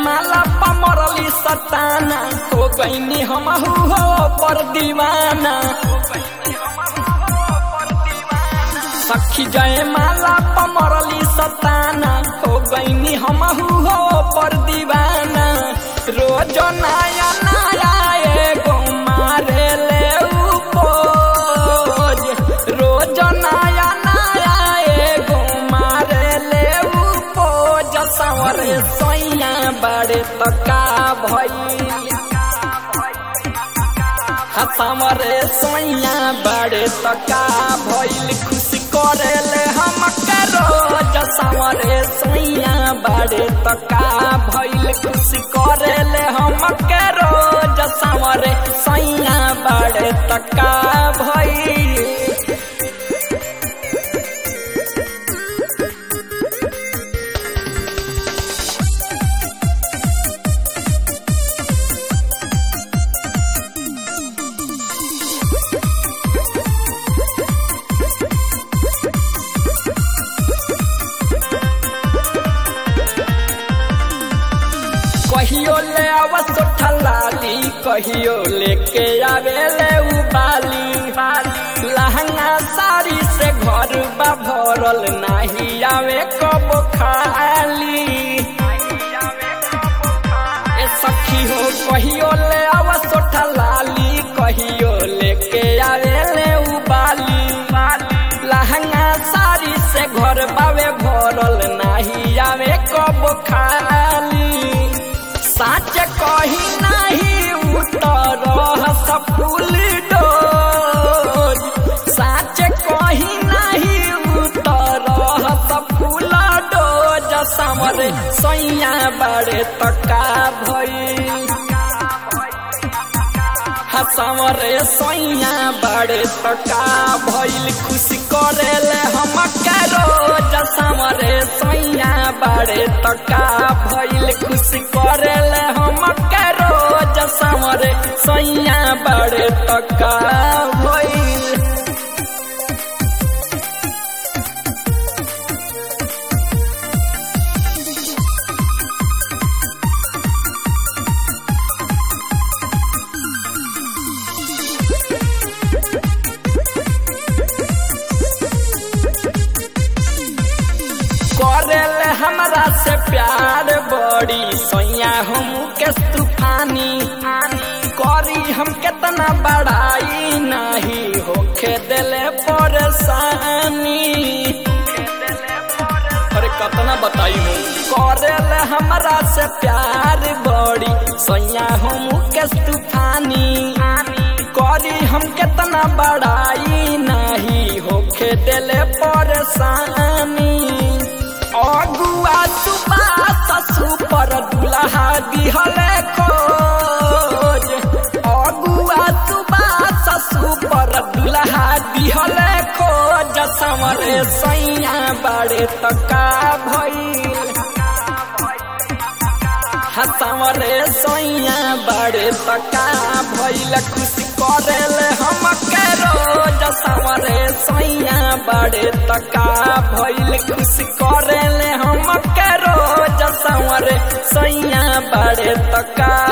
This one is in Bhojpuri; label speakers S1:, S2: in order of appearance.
S1: माला पमरली सताना हो गईनी हम हो पर दीवाना सखी जय माला पमरली सताना हो गईनी हम हो पर दीवाना रोज नया नया एगो मारे ले उपोज रोज नया नया एगो मारे ले उपोज सवरे सैया बड़े तका भई हमरे सोइया बड़े तका भइल खुशी करेले हम रोज समरे सोइया बड़े तका भइल खुशी करेले हम रोज समरे सोइया बड़े तका भइल कहियो ले आवत ठलाली कहियो लेके आवे ले उबाली लहंगा साड़ी से घर बा भरल नाही आवे कब खाली ए सखी हो कहियो ले आवत ठलाली कहियो लेके आवे ले उबाली लहंगा साड़ी से घर बावे भरल नाही आवे कब खाली साच कही नहीं उतर सफुल डोज साच कही नहीं उतर सफुल डोज समरे सैया बड़े तका भई समरे सैया बड़े तका भइल खुशी करेले हम रोज समरे सैया बड़े तका भइल खुशी करेले हम रोज समरे सैया बड़े तका भइल करेले हमरा से प्यार बड़ी सैया हम के तूफानी करी हम केतना बड़ाई नहीं होखे दिले परेशानी अरे कतना बताई हूँ करेले हमरा से प्यार बड़ी सैया हम के तूफानी करी हम केतना बड़ाई नहीं होखे दिले परेशानी अगुआ सुबास सुपर दुल्हा दिहले खोज अगुआ सुबास सुपर दुल्हा दिहले खोज समरे सैया बड़े तका भइल हसमरे सैया बड़े तका भइल खुशी करेले हम रोज समरे सैया बड़े तका भइल खुशी करेले हम रोज समरे सैया बड़े तका